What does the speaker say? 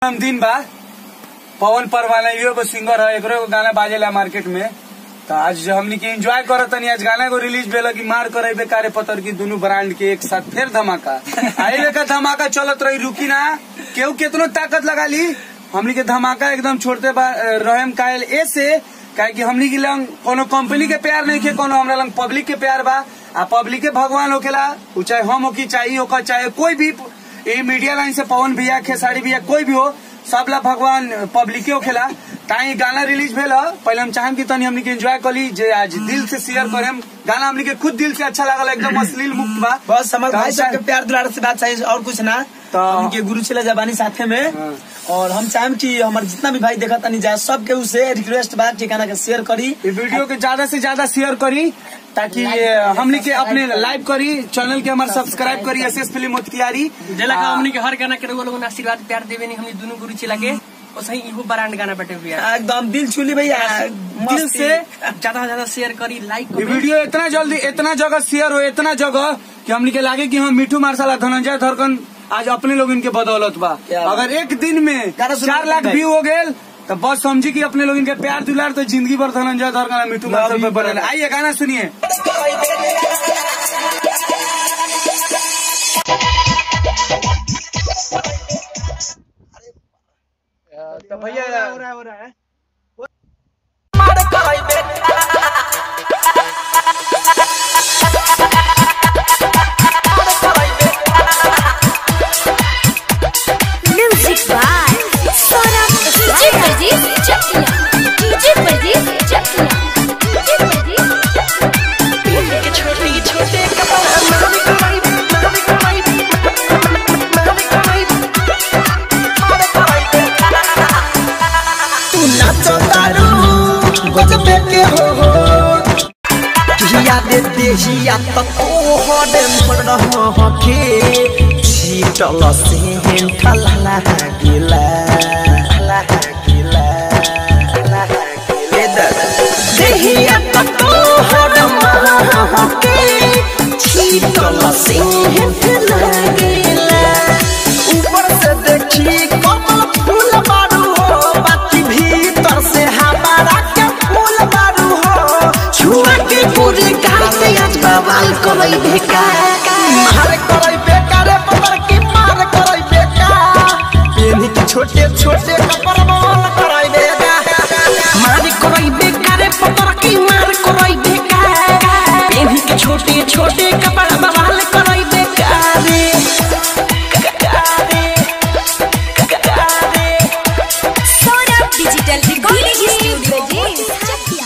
हम दिन बा पवन परवाना इहो एगो सिंगर है एकरो एगो गाना बाजेला मार्केट में तो आज हमनी के एंजॉय करत तनी आज गाना को रिलीज भेल कि मार करे बेकारे पतर की दोनों ब्रांड के एक साथ फिर धमाका आई लेका धमाका चलत रही रुकी ना केहू केतनो ताकत लगा ली हमनी के धमाका एकदम छोड़ते बा रहम कायल ऐसे काहे कि हमनी के लंग कोनो कंपनी के प्यार नहीं खे कोनो हमरा लंग पब्लिक के प्यार बा आ पब्लिक के भगवान होखेला उ चाहे हम हो की चाहिए होकर चाहे कोई भी ये मीडिया लाइन से पवन भैया खेसारी भैया कोई भी हो सब ला भगवान पब्लिके होखेला ताई गाना रिलीज भेल ह पहले हम चाहेम कि तनी हमनी के एंजॉय करी जे आज दिल से शेयर करेम गाना हमनी के खुद दिल से अच्छा लागल एकदम अश्लील मुक्त बा बस हमारे तो भाई हम सबके चाहे- प्यार दुलार से बात चाहिए और कुछ ना तो- उनके गुरु छिला जबानी साथे में हाँ। और हम चाहेम कि हमारे जितना भी भाई देखा तनी जाए सबके उसे रिक्वेस्ट बा ठिकाना के शेयर करी ये वीडियो के ज्यादा से ज्यादा शेयर करी ताकि ये हमनी के अपने लाइव करी चैनल के हमारे सब्सक्राइब करी एस एस फिल्म मोतियारी जेला का हमनी के हर गाना के रउआ लोगन आशीर्वाद प्यार देवे नहीं हमनी दोनों गुरु चिला के और सही इहो ब्रांड गाना बटे भैया एकदम दिल छूली भैया दिल मस्ती। से ज्यादा से ज्यादा शेयर करी लाइक ये वीडियो इतना जल्दी इतना जगह शेयर हो इतना जगह कि हमनी के लागे कि हम मिठू मार्शल और धनंजय धरकन आज अपने लोग इनके बदौलत बा क्या बात। अगर एक दिन में गाना सुना चार लाख भाई। व्यू हो गए तो बस समझी कि अपने लोग इनके प्यार दुलार तो जिंदगी भर धनंजय धरकन और मिठू मार्शल पे बने आइए गाना सुनिए तो भैया Music by Sonam DJ Pradeep Chakla. DJ Pradeep Chakla. DJ Pradeep Chakla. छोटी छोटे कपड़ा मारी कमाई मारी कमाई मारी कमाई मारी कमाई तू नाचो तारू गजबे के हो हो हिया दे देहिया त ओ हडे पड़ रहो के छीटल से हेंठल ला गिला ला गिला ला गिला देहिया त ओ हडे महा के छीटल से हेंठल गिला ऊपर से देखी कमल फूल बारू हो बाकी भीतर से हमारा के फूल बारू हो छुआ के पूरे गाल से आज बवाल करई बेकार मार करई बेकार पकड़ के मार करई बेकार पेनी के छोटे छोटे कपड़ बवाल करई बेकार मारी कोई बेकार पकड़ के मार कोई बेकार बेबी के छोटे छोटे कपड़ा बवाल कोई बेकार Sonam Digital Recording Studio. Pradeep Chakla.